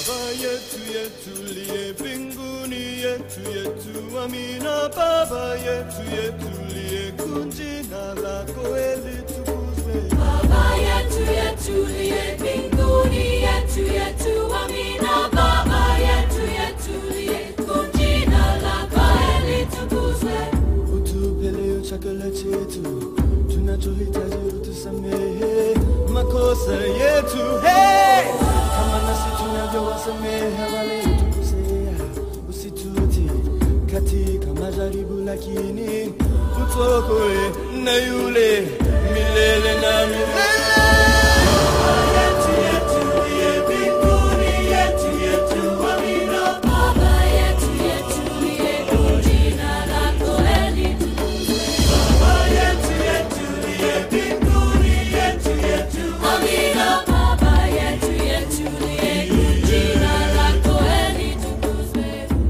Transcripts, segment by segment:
Baba yetu yetuliye mbinguni, yetu yetu, amina. Baba yetu yetuliye, jina lako litukuzwe. Baba yetu yetuliye mbinguni, yetu yetu, amina. Baba yetu yetuliye, jina lako litukuzwe. Utupe leo chakula chetu, tunachohitaji utusamehe makosa yetu, hey! kama nasi tunavyowasamehe waliotukosea, usitutie katika majaribu, lakini utuokoe na yule milele na milele. Baba yetu yetuliye mbinguni, yetu yetu, amina. Baba yetu yetuliye, jina lako litukuzwe. Baba yetu yetuliye mbinguni, yetu yetu, Amina. Baba yetu yetuliye, jina lako litukuzwe.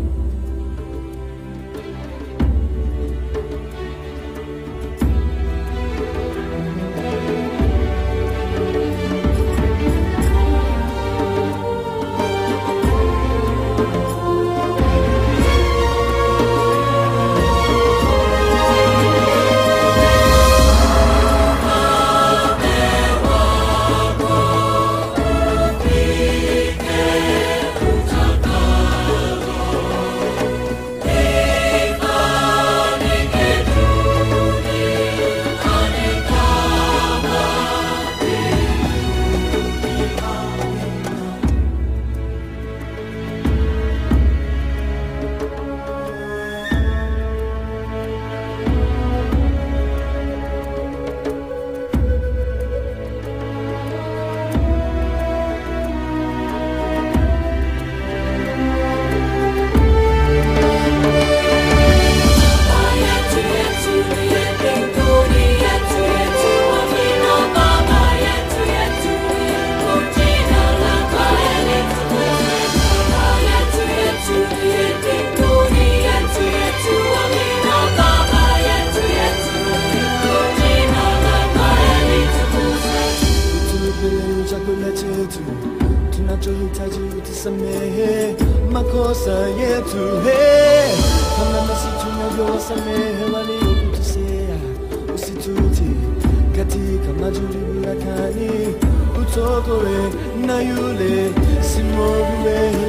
utupe leo chakula chetu tunachohitaji, utusamehe makosa yetu, hey! kama nasi tunavyowasamehe waliokutusea, usitutie katika majaribu, lakini utuokoe na yule si mwovu wetu.